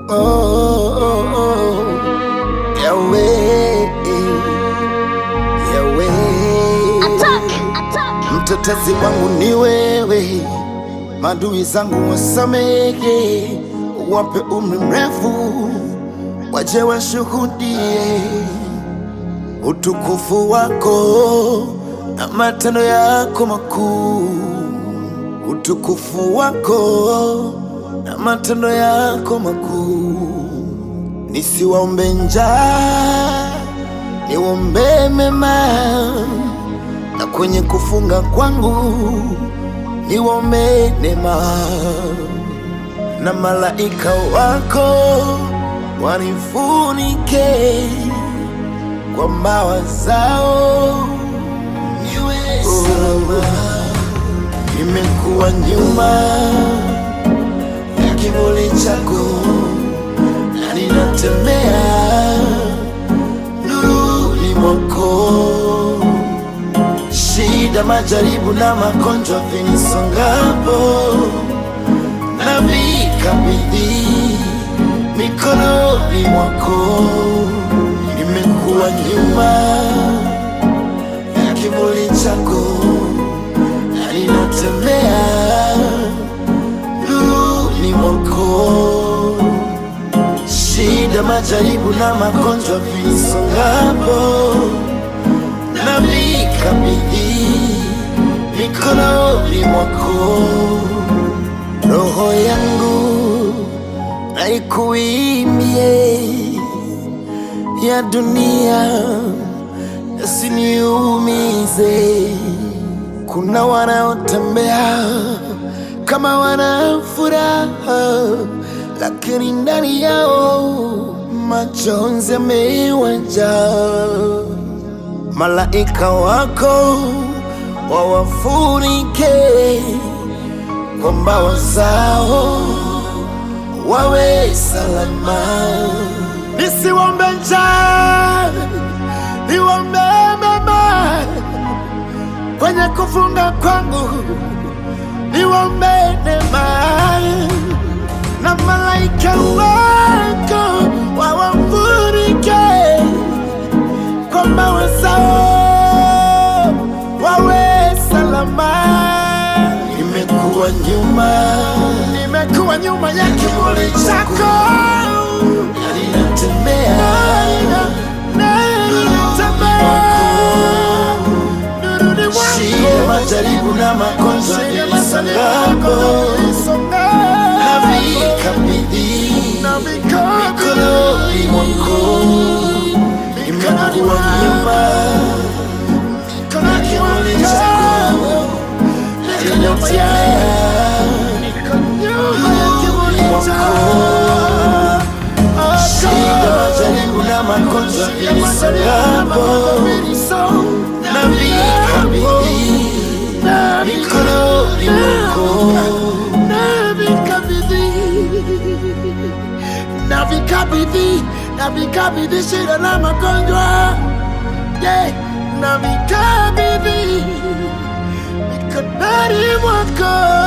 oh, oh, oh. Yahweh, Yahweh. Attack! Attack! Mtetezi wangu ni wewe, madui zangu wasamehe, wape umri mrefu, waje washuhudie utukufu wako na matendo yako makuu, utukufu wako na matendo yako makuu. Nisiwaombe njaa, niwaombe mema na kwenye kufunga kwangu niwaombe neema, na malaika wako wanifunike kwa mbawa zao, niwe salama. Nimekuwa nyuma ya kivuli chako na ninatembea nuruni mwako shida, majaribu na magonjwa vinisongapo, na vikabidhi mikononi mwako. Nimekuwa nyuma ya kivuli chako, na ninatembea nuruni mwako. Shida, majaribu na magonjwa vinisongapo na vikabidhi mikononi mwako. Roho yangu naikuimbie, ya dunia yasiniumize. Kuna wanaotembea kama wana furaha, lakini ndani yao majonzi yamewajaa malaika wako wawafunike kwa mbawa zao, wawe salama. Nisiwombe njaa, niwombe mema kwenye kufunga kwangu, niwombe neema na malaika wako wawafunike kwa mbawa zao wawe salama. Nimekuwa nyuma, nimekuwa nyuma ya kivuli chako, na ninatembea shida, majaribu na magonjwa vilisongapo, na vikabidhi mikononi mwako nimekuwa nyuma na kivuli chako ninatembea nuruni mwako. Shida, majaribu na magonjwa vilisongapo, na vikabidhi mikononi mwako. navikabidhi navikabidhi shida na magonjwa yeah. navikabidhi mikononi mwako